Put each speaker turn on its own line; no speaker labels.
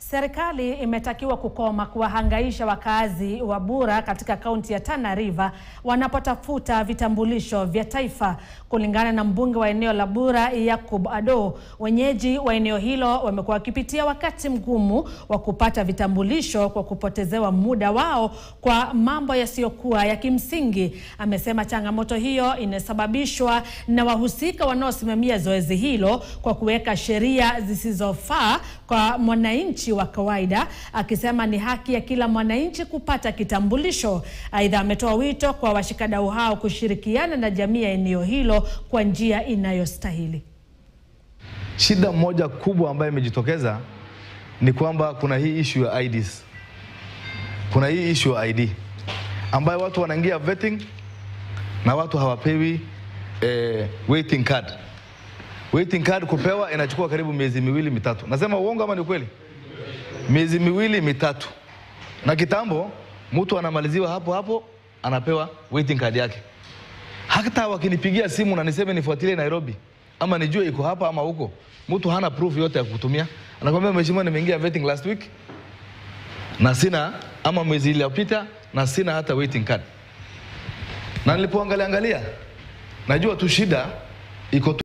Serikali imetakiwa kukoma kuwahangaisha wakazi wa Bura katika kaunti ya Tana River wanapotafuta vitambulisho vya taifa. Kulingana na mbunge wa eneo la Bura Yakub Ado, wenyeji wa eneo hilo wamekuwa wakipitia wakati mgumu wa kupata vitambulisho kwa kupotezewa muda wao kwa mambo yasiyokuwa ya kimsingi. Amesema changamoto hiyo inasababishwa na wahusika wanaosimamia zoezi hilo kwa kuweka sheria zisizofaa kwa mwananchi wa kawaida, akisema ni haki ya kila mwananchi kupata kitambulisho. Aidha, ametoa wito kwa washikadau hao kushirikiana na jamii ya eneo hilo kwa njia inayostahili.
Shida moja kubwa ambayo imejitokeza ni kwamba kuna hii issue ya IDs. Kuna hii issue ya ID ambayo watu wanaingia vetting na watu hawapewi eh, waiting card. Waiting card kupewa inachukua karibu miezi miwili mitatu. Nasema uongo ama ni kweli? Miezi miwili mitatu. Na kitambo mtu anamaliziwa hapo hapo anapewa waiting card yake. Hata wakinipigia simu na niseme nifuatilie Nairobi ama nijue iko hapa ama huko, mtu hana proof yote ya kutumia. Anakwambia mheshimiwa, nimeingia vetting last week na sina ama mwezi iliyopita na sina hata waiting card. Na nilipoangalia angalia, najua tu shida iko tu